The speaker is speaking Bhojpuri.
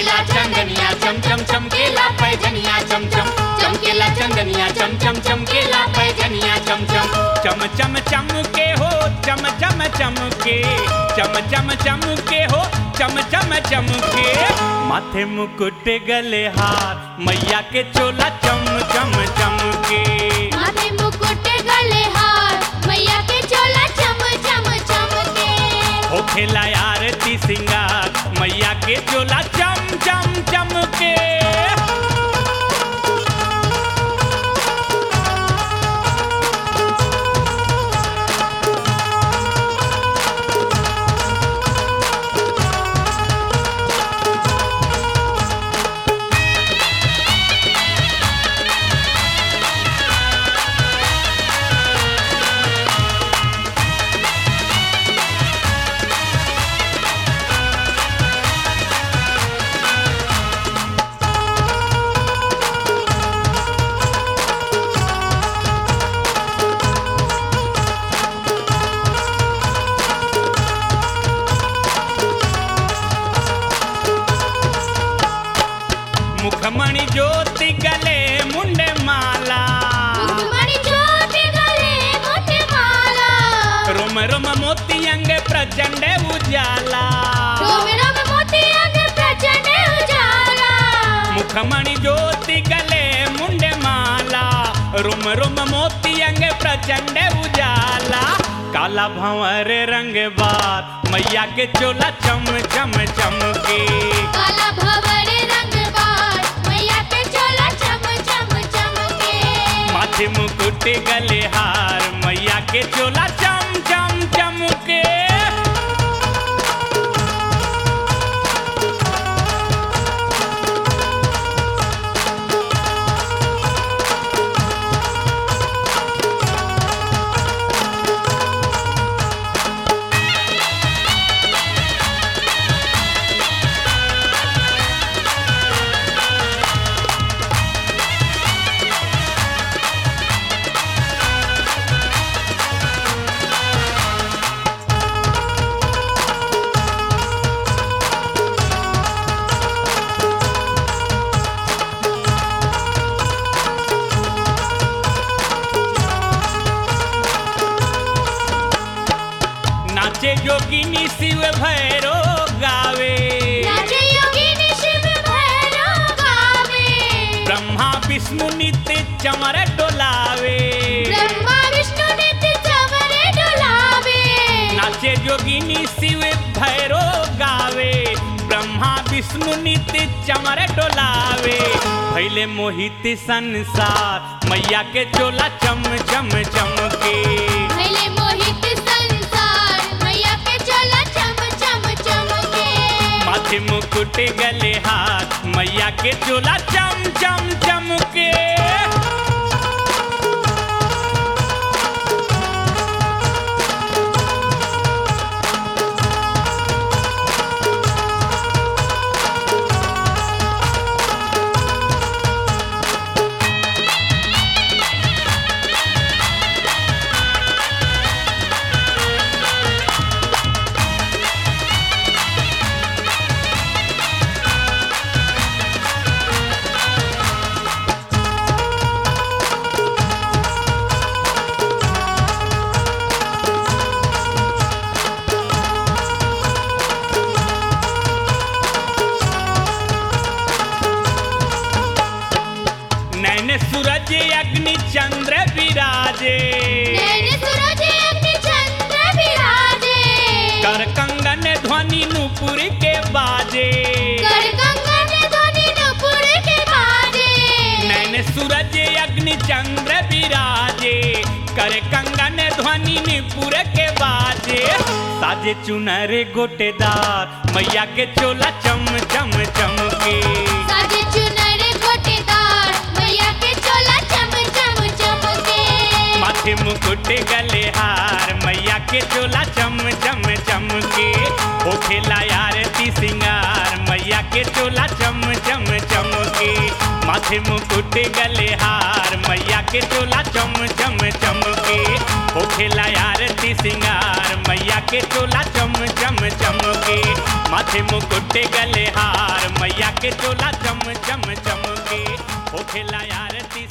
चमकेला चंदनिया चम चम चमकेला पैजनिया चम चम चमकेला चंदनिया चम चम चमकेला पैजनिया चम चम चम चम चम के हो चम चम चम के चम चम चम के हो चम चम चम के माथे मुकुट गले हार मैया के चोला चम चम चम के माथे मुकुट गले हार मैया के चोला चम चम चमके हो खेला आरती सिंगार मैया के चोला चम चम चम के मुखमणि ज्योति गले मुंडे माला मणि ज्योति गले मोटे माला रोम रोम मोती अंग प्रचंड उजाला रोम रोम मोती अंग प्रचंड उजाला मुखमणि ज्योति गले मुंडे माला रुम रुम मोती अंग प्रचंड उजाला काला भंवर रंग बार मैया के चोला चम चम चम के काला भवर रंग बार मैया के चोला चम चम चमके माथे मुकुट गले हार मैया के चोला चम चम चम के नाचे जोगिनी शिव भैरो गावे नाचे योगिनी शिव भैरव गावे ब्रह्मा विष्णु नित्य चमर डोलावे ब्रह्मा विष्णु नित्य चवरे डुलावे नाचे जोगिनी शिव भैरो गावे ब्रह्मा विष्णु नित्य चमर डोलावे भैले मोहित संसार मैया के चोला चम चम चम के भैले मोहित संसार मैया के चोला चम चम चमके माथे मुकुट गले हाथ मैया के चोला चम चम चम के नैन सूरज अग्नि चंद्र विराजे नैन सूरज अग्नि चंद्र विराजे कर कंगन ध्वनि नुपुर के बाजे कर कंगन ध्वनि नुपुर के बाजे नैन सूरज अग्नि चंद्र विराजे कर कंगन ध्वनि निपुर के बाजे साजे चुनर गोटेदार मैया के चोला चम चम चम के साजे चुनर गोटेदार मैया के चोला चम चम चमके माथे मुकुट गले हार मैया के चोला चम चम चम के हो खेला आरती सिंगार मैया के चोला चम चम चम के माथे मुकुट गले हार मैया के चोला चम चम चम के हो खेला आरती सिंगार मैया के चोला चम चम चम के माथे मुकुट गले हार मैया के चोला चम चम चमके होखेला आरती